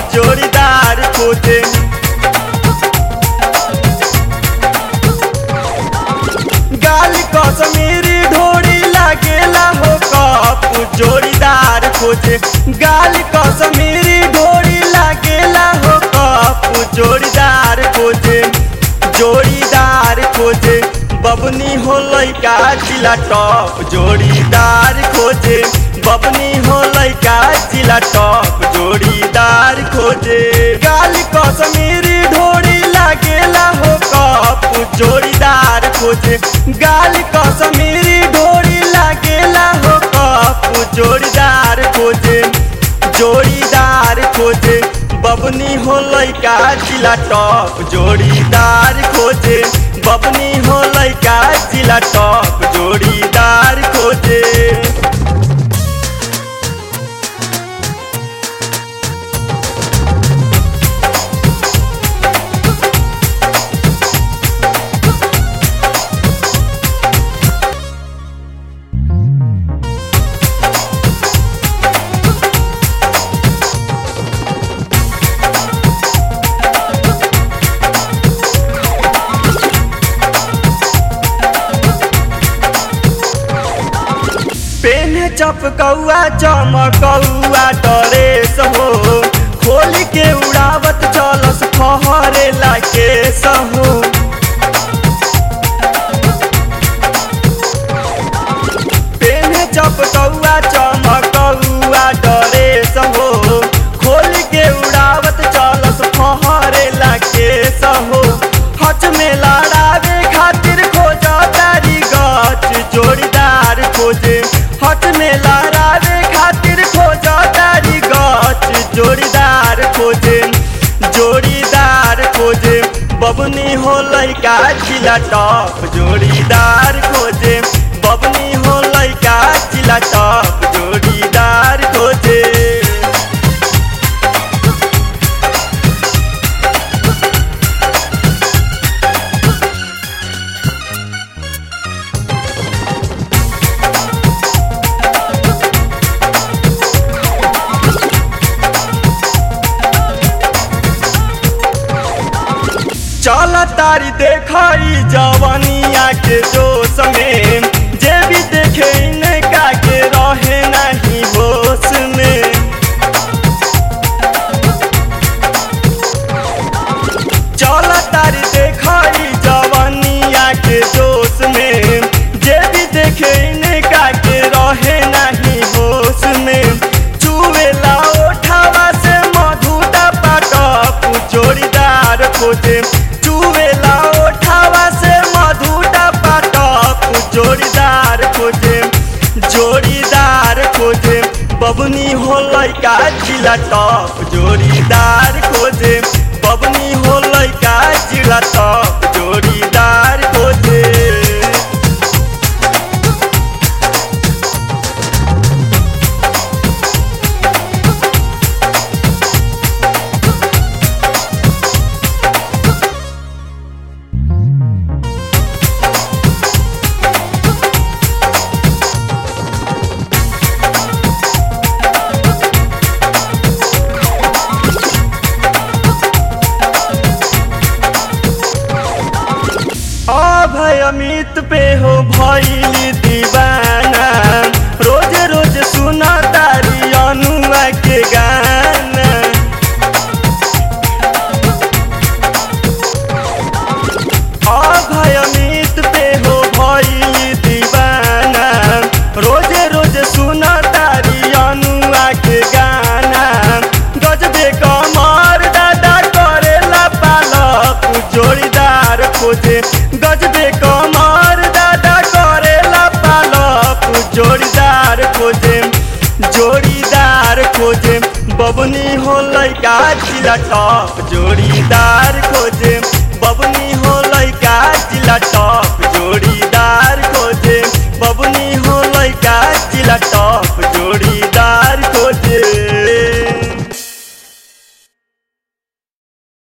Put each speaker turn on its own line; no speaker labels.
जोड़ीदार खोजे गाल कसमीरी ढोड़ी लागेला हो कप जोड़ीदार खोजे गाल कसमीरी ढोड़ी लागेला हो कप जोड़ीदार खोजे जोड़ीदार खोजे बबनी हो लैका जिला टॉप जोड़ीदार खोजे बबनी हो लैका जिला टॉप जोड़ीदार खोजे गाल कसमीरी ढोड़ी लागेला हो कप जोड़ीदार खोजे गाल कसमीरी ढोड़ी लागेला हो कप जोड़ीदार खोजे जोड़ीदार खोजे बबनी हो लैका जिला टॉप जोड़ीदार खोजे बबनी हो लैका जिला टॉप जोड़ीदार खोजे पेन चपकौआ चमकौआ डरेस हो खोल के उड़ावत चलस फहरे केस हो पेन चपकौआ चमकौआ डरेस हो खोल के उड़ावत चलस फहरे केस हो हच में लड़ावे खातिर खोज तारी गच जोड़ीदार खोजे हट में लड़ावे खातिर खोज तारी गच जोड़ीदार खोजे जोड़ीदार खोजे बबनी हो लैका जिला टॉप जोड़ीदार खोजे बबनी हो लैका जिला टॉप जोड़ीदार खोजे चल तारी देखई जवनिया के जोश में जे भी देखे इनका के रहे नहीं होश में चल तारी देखई जवनिया के जोश में जे भी देखे इनका के रहे नहीं होश में चुवेला ओठावा से मधुटा पाटप जोड़ीदार खोजे चुवेला ओठावा से मधुटा पाटप जोड़ीदार खोजे जोड़ीदार खोजे बबनी हो लैका जिला टॉप जोड़ीदार खोजे बबनी हो लैका जिला टॉप जोड़ीदार खोजे अभय अमित पे हो भैली दीवाना रोज रोज सुना तारी अनुआ के गाना अभय अमित पे हो भैली दीवाना रोज रोज सुना तारी अनुआ के गाना गजबे कमर दादा करेला पालक जोड़ीदार खोजे गजबे कमर दादा करेला पालक जोड़ीदार खोजे जोड़ीदार खोजे बबनी हो लैका जिला टॉप जोड़ीदार खोजे बबनी हो लैका जिला